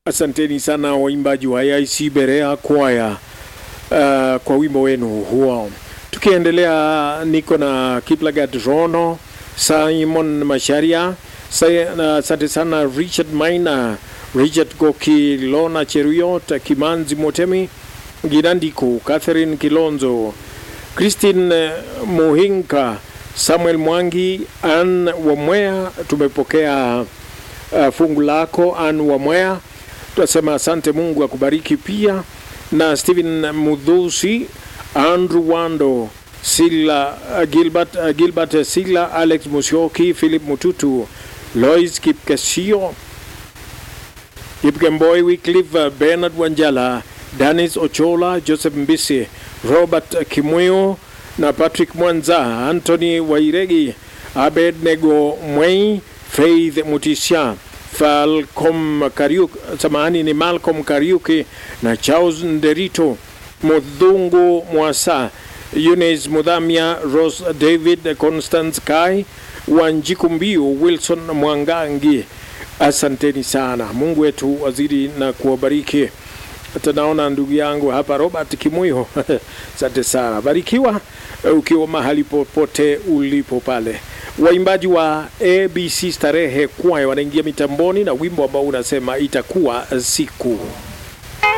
Asanteni sana waimbaji wa AIC Berea Kwaya uh, kwa wimbo wenu huo. Tukiendelea, niko na Kiplagat Rono, Simon Masharia, asante uh, sana Richard Maina, Richard Goki, Lona Cheruiyot, Kimanzi Motemi, Girandiko, Catherine Kilonzo, Christine Muhinka, Samuel Mwangi, Ann Wamwea. Tumepokea uh, fungu lako Ann Wamwea, tunasema asante, Mungu akubariki pia na Stephen Mudhusi, Andrew Wando, Sila uh, Gilbert, uh, Gilbert Sila, Alex Musyoki, Philip Mututu, Lois Kipkesio, Kipkemboi Wycliffe, uh, Bernard Wanjala, Danis Ochola, Joseph Mbisi, Robert Kimweo na Patrick Mwanza, Anthony Wairegi, Abednego Mwei, Faith Mutisha, Falcom Kariuki, samahani ni Malcolm Kariuki na Charles Nderito, Mudhungu Mwasa, Eunice Mudhamia, Rose David, Constance Kai, Wanjiku Mbiu, Wilson Mwangangi. Asanteni sana, Mungu wetu wazidi na kuwabariki. Hata naona ndugu yangu hapa Robert Kimuyo, asante sana, barikiwa ukiwa mahali popote ulipo pale. Waimbaji wa ABC Starehe Kwaya wanaingia mitamboni na wimbo ambao unasema itakuwa siku